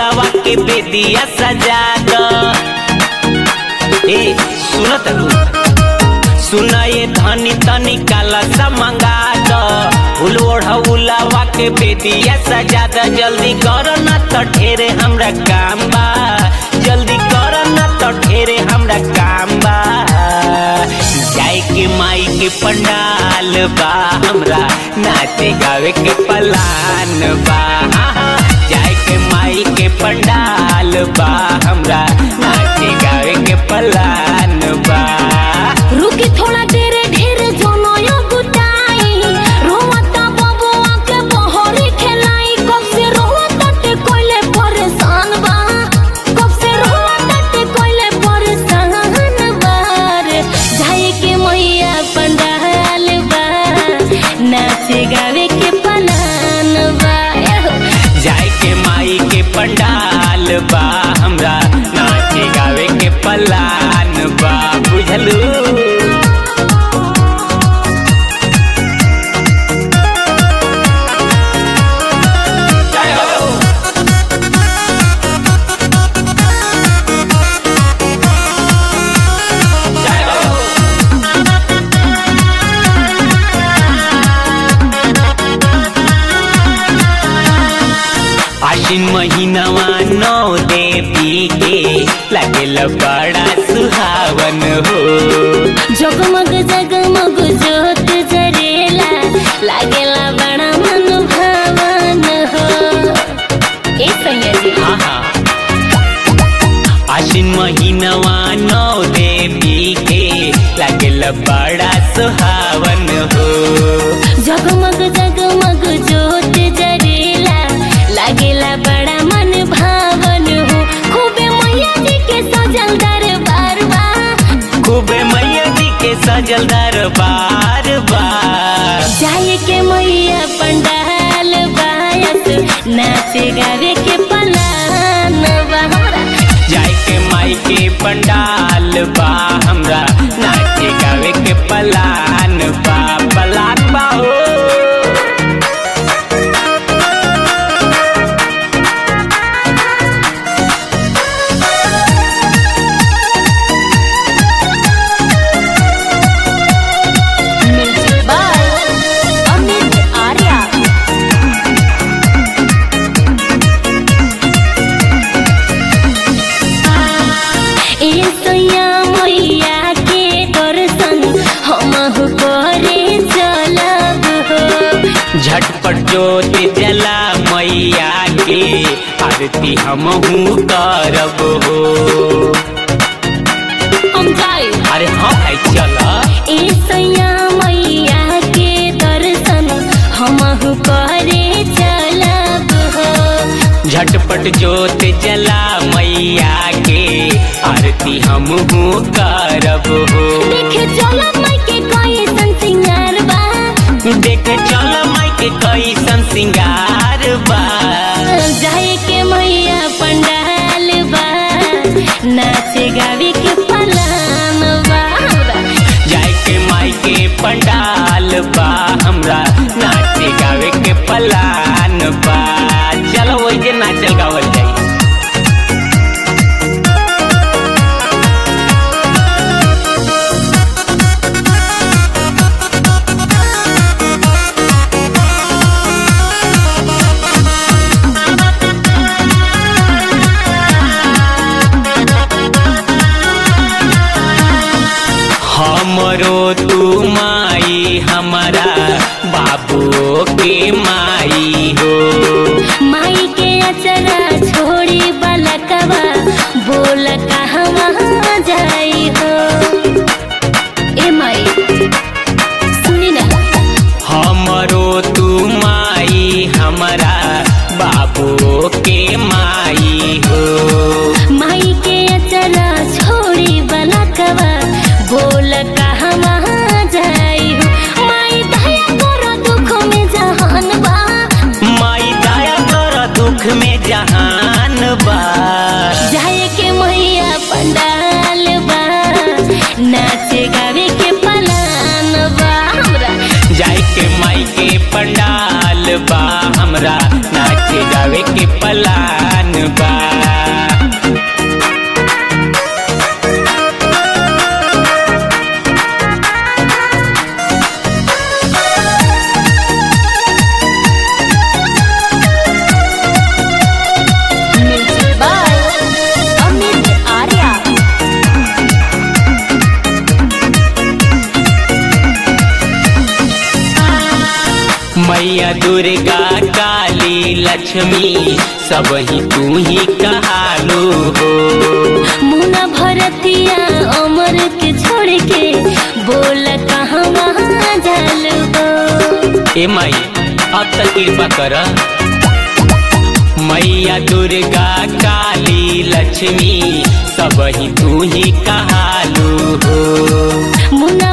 उलावा के बेदिया सजा दो ए सुनत सुना ये धनी तनी काला सा मंगा दो फूल ओढ़ा उलावा के बेदिया सजा दो जल्दी करो ना तो ढेरे हमरा काम बा जल्दी करो ना तो ढेरे हमरा काम बा जाए के माई के पंडाल बा हमरा नाचे गावे के पलान बा जाए के माई के पंडाल बा हमरा नाचे गावे के पलान बा रुकी थोड़ा देर ढेर जोनयो गुटाई रोवता बबुआ के बहरी खेलाई कब से रोवता ते कोइले परेशान बा कब से रोवता ते कोइले परेशान बार जाए के मैया पंडाल बा नाचे गावे के पलान बा एहो। जाए के माई के पंडाल बा हमरा नाचे गावे के पलान बा बुझलू आश्विन महीनावा नौ देवी के लगेल बड़ा सुहावन हो जगमग जगमग जोत जरेला लागेला बड़ा मन भावन हो ए सैया जी हाँ हाँ आश्विन महीनावा नौ देवी के लगेल बड़ा सुहावन हो जगमग जगमग जोत जरेला लागेला बड़ा मन भावन हो खूबे मैया जी के सजल दरबार बा खूबे मैया जी के सजल दरबार बार जाए के मैया पंडाल बायस नाचे गावे के पलान बा हमरा जाए के माई के पंडाल बा हमरा नाचे गावे के पलान बा पलान बा हो म्यूजिक बाय अमित आर्या ए सैया मैया के दर्शन हमहु करे चलब हो झटपट जोत जला मैया के आरती हमहू करब हो हम जाए अरे हाँ भाई चल ए सैया मैया के दर्शन हमहु करे चलब हो झटपट जोत जला मैया के आरती हमहू करब हो देखे चलब माई के कैसन सिंगार बा देखे चल माई के कैसन सिंगार बा जाए के मैया पंडाल बा नाचे गावे के पलान बा जाए के माई के पंडाल बा हमरा नाचे गावे के पलान बा चलो वही जे नाचल गावल जाई हमरो तू माई हमारा बाबू के माई हो माई के अचरा छोड़ी बलकवा बोल कहवा जाई हो ए माई सुनी ना हमरो तू माई हमारा बाबू के माई हो माई के अचरा छोड़ी बलकवा बोल कहवा जाई हो माई दया करो दुख में जहान बा माई दया कर दुख में जहान बा जाए के मैया पंडाल बा नाचे गावे के पलान बा हमरा जाए के माई के पंडाल बा हमरा नाचे गावे के पलान बा मैया दुर्गा काली लक्ष्मी सब ही तू ही कहालू हो मुना भरतिया अमर के छोड़ के बोल कहाँ वहाँ जालबो ए माई अब तक कृपा कर मैया दुर्गा काली लक्ष्मी सब ही तू ही कहालू हो मुना